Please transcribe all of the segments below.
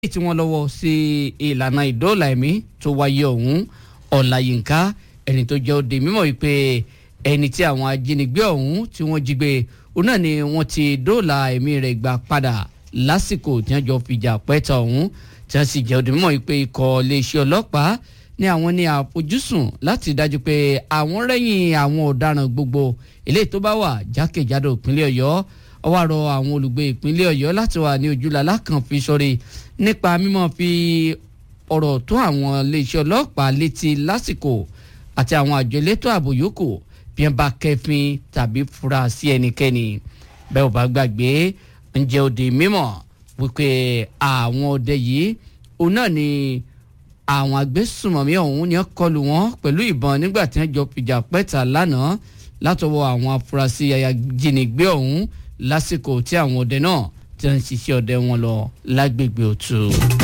tí wọ́n lọ́wọ́ sí ìlànà ìdóòlà ẹ̀mí tó wáyé ọ̀hún ọ̀làyínká ẹni tó jẹ́ òde mímọ̀ wípé ẹni tí àwọn ajínigbé ọ̀hún tí wọ́n jí gbé òun náà ni wọ́n ti dóòlà ẹ̀mí rẹ̀ gbà padà lásìkò tí wọ́n jọ fìjà pẹ́ta ọ̀hún tí wọ́n sì jẹ́ òde mímọ̀ wípé ikọ̀ iléeṣẹ́ ọlọ́pàá ní àwọn ní àfojúsùn láti dájú pé àwọn rẹ́yìn àwọn ọ̀daràn gbogbo eléyìí tó bá wà jákèjádò ìpínlẹ̀ ọ̀yọ́ ọwọ́ àrọ àwọn olùgbé ìpínlẹ̀ ọ̀yọ́ láti wà ní ojúlàlá kan fi sọrí nípa mímọ́ fi ọ̀rọ̀ tó àwọn iléeṣẹ́ ọlọ́pàá létí lásìkò àti àwọn àjọ elétò ààbò yòókù bí wọ́n bá kẹ́fín tàbí fura sí ẹnikẹ́ni bẹ́ẹ̀ ò bá gbàgbé ǹjẹ́ òde mímọ̀ wípé àwọn ọdẹ yìí òun náà ni àwọn agbésùmọ̀mí ọ̀hún ni wọ́n kọlù wọn pẹ̀lú ìbọn nígbà tí wọ́n jọ fìjà pẹ́ta lánàá látọwọ́ àwọn afurasí ayajínigbé ọ̀hún lásìkò tí àwọn ọdẹ náà ti ń ṣiṣẹ́ ọdẹ wọn lọ lágbègbè òtù.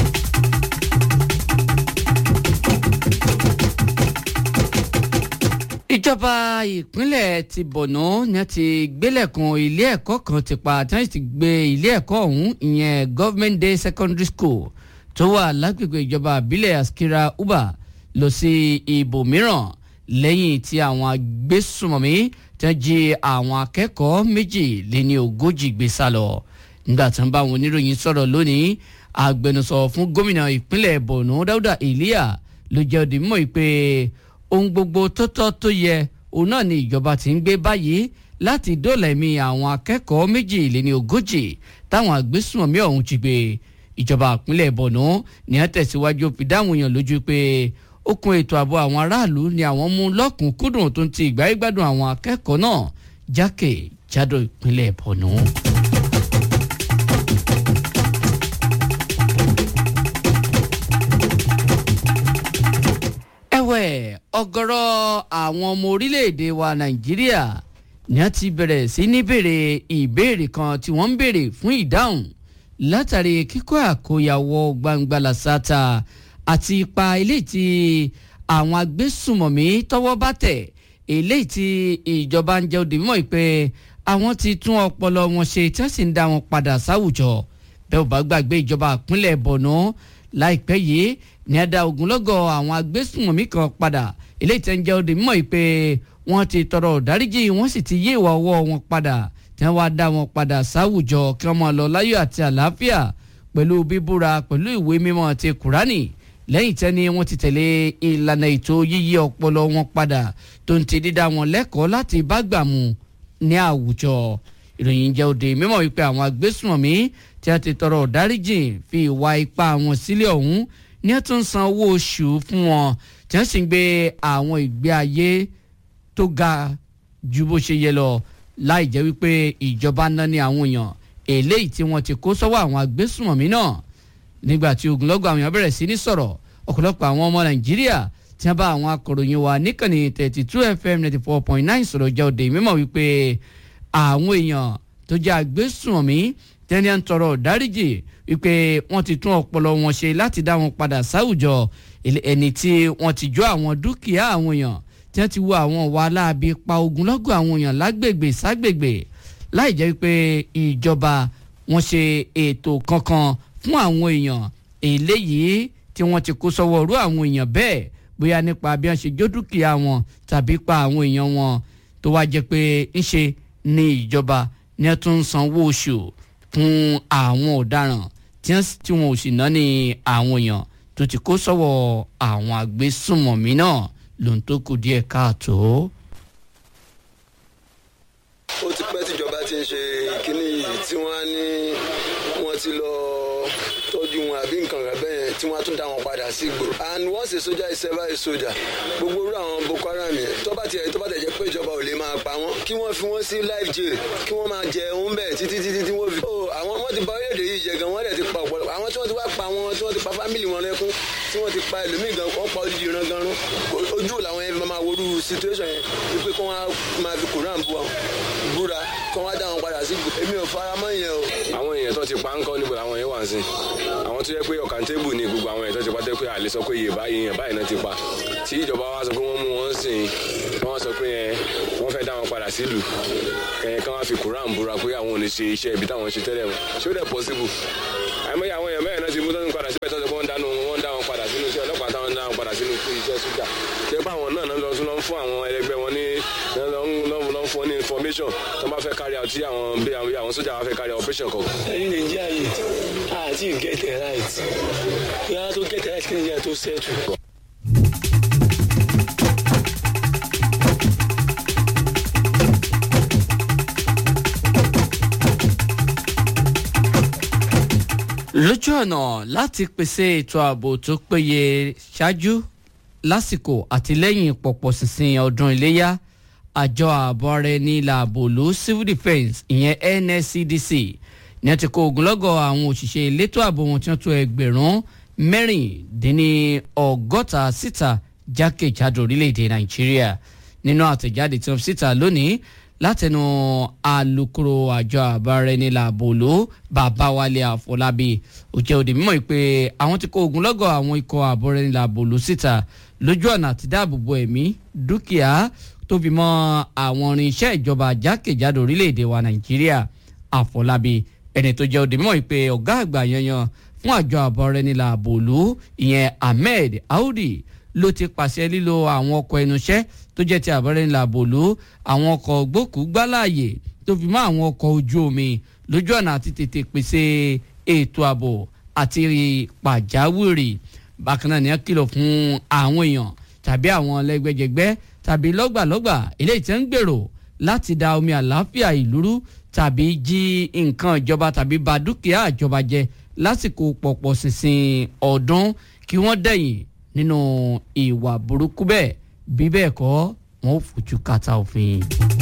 ìjọba ìpínlẹ̀ ti Borno ni wọ́n ti gbélẹ̀kùn ilé ẹ̀kọ́ kan ti pa tí wọ́n ti gbé ilé ẹ̀kọ́ ọ̀hún ìyẹn Government Day Secondary School tó wà lágbègbè ìjọba àbílẹ̀ Askira Uba lọ sí ibòmíràn lẹ́yìn tí àwọn agbésùmọ̀mí tí wọ́n jí àwọn akẹ́kọ̀ọ́ méjì lé ní ogójì gbé sá lọ nígbà tí wọ́n bá àwọn oníròyìn sọ̀rọ̀ lónìí agbẹnusọ fún gómìnà ìpínlẹ̀ Borno Dáúdà Eliya ló jẹ́ òdì mímọ́ pé ohun gbogbo tó tọ́ tó yẹ òun náà ni ìjọba ti ń gbé báyìí láti dóòlà ẹ̀mí àwọn akẹ́kọ̀ọ́ méjì lé ní ogójì táwọn agbésùmọ̀mí ọ̀hún jí gbé ìjọba ìpínlẹ̀ Borno ní wọ́n tẹ̀síwájú fi dáhùn èèyàn lójú pé okùn ètò ààbò àwọn aráàlú ni àwọn mú lọ́kùnkúndùn tó ń ti ìgbáyégbádùn àwọn akẹ́kọ̀ọ́ náà jákèjádò ìpínlẹ̀ Borno. ẹ̀wẹ̀ ọ̀gọ̀rọ̀ àwọn ọmọ orílẹ̀-èdè wa Nàìjíríà ni wọ́n ti bẹ̀rẹ̀ sí ní béèrè ìbéèrè kan tí wọ́n ń béèrè fún ìdáhùn látàrí kíkọ́ àkóyawọ́ gbangba làṣàtà àti ipa eléyìí tí àwọn agbésùmọ̀mí tọ́wọ́ bá tẹ̀ eléyìí tí ìjọba ń jẹ́ òde mímọ́ pé àwọn ti tún ọpọlọ wọn ṣe tí wọ́n sì ń dá wọn padà sáwùjọ bẹ́ẹ̀ ò bá gbàgbé ìjọba ìpínlẹ̀ Borno láìpẹ́ yìí ní ẹ̀dá ogunlọ́gọ̀ àwọn agbésùmọ̀mí kan padà eléyìí tí ń jẹ́ òde mímọ́ pé wọ́n ti tọrọ ìdáríjì wọ́n sì ti yí ìwà ọwọ́ wọn padà tí wọ́n wá dá wọn padà sáwùjọ kí wọ́n máa lọ láyọ̀ àti àlàáfíà pẹ̀lú bíbúra pẹ̀lú ìwé mímọ́ ti Kùránì lẹ́yìn tẹ́ni wọ́n ti tẹ̀lé ìlànà ètò yíyí ọpọlọ wọn padà tó ń ti dídá wọn lẹ́kọ̀ọ́ láti bá gbà mu ní àwùjọ ìròyìn jẹ́ òde mímọ̀ wípé àwọn agbésùnmọ̀mí tí a ti tọrọ ìdáríjì fi ìwà ipá wọn sílẹ̀ ọ̀hún ní ẹ̀ tún san owó oṣù fún wọn tí wọ́n sì ń gbé àwọn ìgbé ayé tó ga ju bó ṣe yẹ lọ láì jẹ́ wípé ìjọba ná ní àwọn èèyàn eléyìí tí wọ́n ti kó sọ́wọ́ àwọn agbésùnmọ̀mí náà nígbà tí ogunlọ́gọ̀ àwọn èèyàn bẹ̀rẹ̀ sí ní sọ̀rọ̀ ọ̀pọ̀lọpọ̀ àwọn ọmọ nàìjíríà tí wọ́n bá àwọn akọ̀ròyìn wa níkànnì thirty two fm ninety four point nine sọ̀rọ̀ jẹ́ òde mímọ̀ wípé àwọn èèyàn tó jẹ́ agbésùnmọ̀mí tẹ́ni ń tọrọ dáríjì wípé wọ́n ti tún ọpọlọ wọn ṣe láti dá wọn padà sáwùjọ ẹni tí wọ́n ti jó àwọn dúkìá àwọn èèyàn tí wọ́n ti wo àwọn ìwà aláàbí pa ogunlọ́gọ̀ àwọn èèyàn lágbègbè ságbègbè láì jẹ́ wípé ìjọba wọn ṣe ètò kankan fún àwọn èèyàn eléyìí tí wọ́n ti kó sọ́wọ́ rú àwọn èèyàn bẹ́ẹ̀ bóyá nípa bí wọ́n ṣe jó dúkìá wọn tàbí pa àwọn èèyàn wọn tó wá jẹ́ pé ńṣe ní ìjọba ní ẹ tún ń sanwó oṣù fún àwọn ọ̀daràn tí wọn ò sì ná ní àwọn èèyàn tó ti kó sọ́wọ́ àwọn agbésùnmọ̀mí náà lòun tó kù díẹ̀ káàtó. ó ti pẹ́ tíjọba ti ń ṣe kínní yìí tí wọ́n á ní wọ́n ti lọ tọ́jú wọn àbí nǹkan rẹ̀ bẹ́ẹ̀ tí wọ́n á tún dá wọn padà sí ìgboro. and once a soldier is ever a soldier gbogbo irú àwọn boko haram yẹn tó bá tiẹ̀ tó bá tẹ̀ jẹ́ pé ìjọba ò lè máa pa wọ́n kí wọ́n fi wọ́n sí life jail kí wọ́n máa jẹ òun bẹ́ẹ̀ títí títí tí wọ́n fi. ó àwọn wọ́n ti bà orílẹ̀-èdè yìí jẹ́ gan wọ́n dẹ̀ ti pa ọ̀pọ̀lọpọ̀ àwọn tí wọ́n ti wá pa wọn tí wọ́n ti pa fámìlì wọn lẹ́kún tí wọ́n ti pa ẹlòmíì gan wọ́n pa odidi ìran gan rún ojú làwọn yẹn máa worú situation yẹn wípé kí wọ́n máa fi koran bu wọn búra kí wọ́n dá wọn padà sí ìgbò èmi ò fara mọ́ yẹn o. àwọn èèyàn tó ti pa ń kọ́ níbo làwọn yẹn wà sí àwọn tó yẹ pé ọ̀kan tébù ni gbogbo àwọn èèyàn tó ti pa tẹ́ pé àlè sọ pé iye báyìí yẹn báyìí náà ti pa tí ìjọba wa sọ pé wọ́n mú wọn sìn wọ́n sọ pé yẹn wọ́n fẹ́ dá wọn padà sílùú kẹ̀yìn kan wá fi koran búra pé àwọn ò ní ṣe iṣẹ́ ibi táwọn ṣe tẹ́lẹ̀ wọn ṣé ó dẹ̀ possible àìmọye àwọn èèyàn mẹ́rin náà ti mú tó ń padà sí operation tó bá fẹ́ carry out tí àwọn bí àwọn àwọn sójà bá fẹ́ carry out operation kan. ẹni nàìjíríà yìí àti get it right yàrá tó get it right kí nàìjíríà tó settle. lójú ọ̀nà láti pèsè ètò ààbò tó péye ṣáájú lásìkò àti lẹ́yìn pọ̀pọ̀ ṣìnṣìn ọdún iléyà àjọ ààbò ara ẹni làbòlú civil defence ìyẹn nscdc ní ẹ ti kó ogunlọ́gọ̀ àwọn òṣìṣẹ́ elétò ààbò wọn tí wọ́n tó ẹgbẹ̀rún mẹ́rìndínlọ́gọ́ta síta jákèjádò orílẹ̀-èdè nàìjíríà nínú àtẹ̀jáde tí wọ́n fi síta lónìí látẹnu alukoro àjọ àbárẹni làbòló babawale àfọlábí òjẹ òde mímọ̀ pé àwọn ti kó ogunlọ́gọ̀ àwọn ikọ̀ àbárẹni làbòló síta lójú ọ̀nà àti dáàbòbò ẹ̀mí dúkìá tó fi mọ́ àwọn irinṣẹ́ ìjọba jákèjádò orílẹ̀-èdè wa nàìjíríà àfọlábí ẹni tó jẹ́ òde mímọ̀ pé ọ̀gá àgbà yanyan fún àjọ àbárẹni làbòló ìyẹn ahmed audi ló ti pàṣẹ lílo àwọn ọkọ̀ ẹnuṣẹ́ tó jẹ́ ti àbọ̀rẹ́ ńlá bòló àwọn ọkọ̀ gbókùúgbáláàyè tó fi mọ́ àwọn ọkọ̀ ojú omi lójú ọ̀nà àti tètè pèsè ètò ààbò àti pàjáwìrì bákan náà ni wọ́n kìlọ̀ fún àwọn èèyàn tàbí àwọn lẹ́gbẹ́jẹgbẹ́ tàbí lọ́gbàlọ́gbà eléyìí tí wọ́n ń gbèrò láti da omi àlàáfíà ìlú rú tàbí jí nǹkan ìjọba tàbí ba dúkìá ìjọba jẹ lásìkò pọ̀pọ̀ ṣìnṣìn ọdún kí wọ́n dẹ̀yìn nínú ìwà burúkú bẹ́ẹ̀ bí bẹ́ẹ̀ kọ́ wọn ò fojú kàtà òfin.